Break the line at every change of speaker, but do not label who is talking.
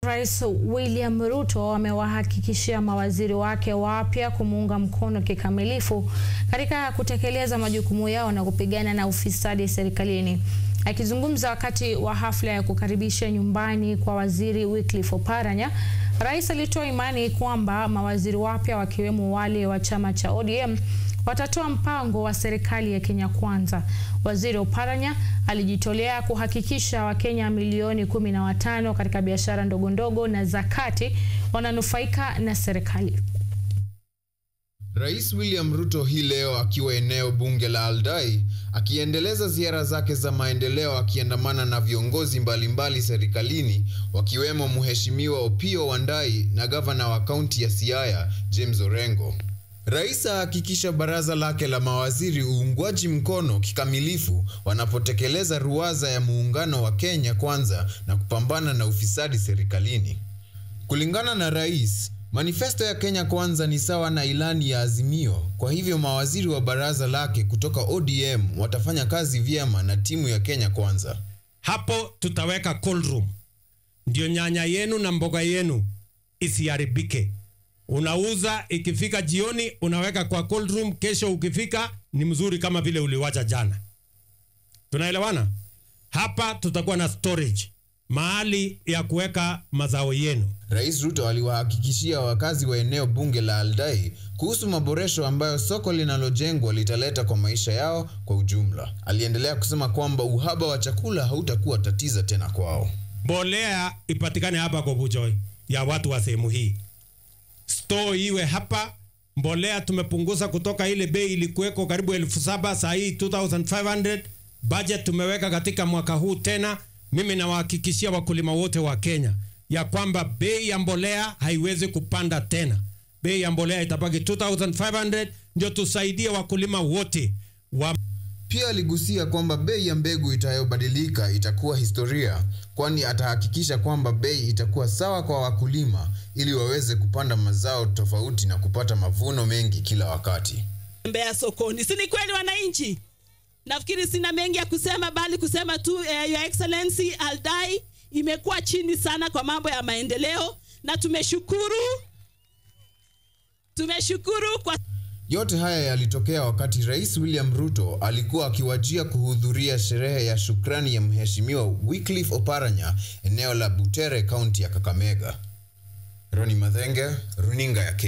Rais William Ruto amewahakikishia mawaziri wake wapya kumuunga mkono kikamilifu katika kutekeleza majukumu yao na kupigana na ufisadi serikalini. Akizungumza wakati wa hafla ya kukaribisha nyumbani kwa waziri Wycliffe Oparanya, rais alitoa imani kwamba mawaziri wapya wakiwemo wale wa chama cha ODM watatoa mpango wa serikali ya Kenya Kwanza. Waziri Oparanya alijitolea kuhakikisha Wakenya milioni kumi na watano katika biashara ndogo ndogo na za kati wananufaika na serikali.
Rais William Ruto hii leo akiwa eneo bunge la Aldai akiendeleza ziara zake za maendeleo akiandamana na viongozi mbalimbali serikalini wakiwemo Mheshimiwa Opiyo Wandayi na gavana wa kaunti ya Siaya James Orengo. Rais ahakikisha baraza lake la mawaziri uungwaji mkono kikamilifu wanapotekeleza ruwaza ya muungano wa Kenya Kwanza na kupambana na ufisadi serikalini. Kulingana na rais, manifesto ya Kenya Kwanza ni sawa na ilani ya Azimio. Kwa hivyo mawaziri wa baraza lake kutoka ODM watafanya kazi vyema na timu ya Kenya Kwanza.
Hapo tutaweka cold room, ndio nyanya yenu na mboga yenu isiharibike. Unauza ikifika jioni, unaweka kwa cold room. Kesho ukifika ni mzuri kama vile uliwacha jana. Tunaelewana? Hapa tutakuwa na storage, mahali ya kuweka mazao yenu.
Rais Ruto aliwahakikishia wakazi wa eneo bunge la Aldai kuhusu maboresho ambayo soko linalojengwa litaleta kwa maisha yao kwa ujumla. Aliendelea kusema kwamba uhaba wa chakula hautakuwa tatizo tena kwao.
Mbolea ipatikane hapa Kobujoi ya watu wa sehemu hii store iwe hapa. Mbolea tumepunguza kutoka ile bei ilikuweko karibu elfu saba saa hii 2500 budget tumeweka katika mwaka huu tena. Mimi nawahakikishia wakulima wote wa Kenya ya kwamba bei ya mbolea haiwezi kupanda tena, bei ya mbolea itabaki 2500 ndio tusaidie wakulima wote wa
pia aligusia kwamba bei ya mbegu itayobadilika itakuwa historia, kwani atahakikisha kwamba bei itakuwa sawa kwa wakulima ili waweze kupanda mazao tofauti na kupata mavuno mengi kila wakati.
Tembea sokoni, si ni kweli wananchi? Nafikiri sina mengi ya kusema, bali kusema tu eh, Your Excellency Aldai imekuwa chini sana kwa mambo ya maendeleo, na tumeshukuru, tumeshukuru kwa
yote haya yalitokea wakati Rais William Ruto alikuwa akiwajia kuhudhuria sherehe ya shukrani ya Mheshimiwa Wycliffe Oparanya eneo la Butere, kaunti ya Kakamega. Roni Mathenge, runinga ya Kenya.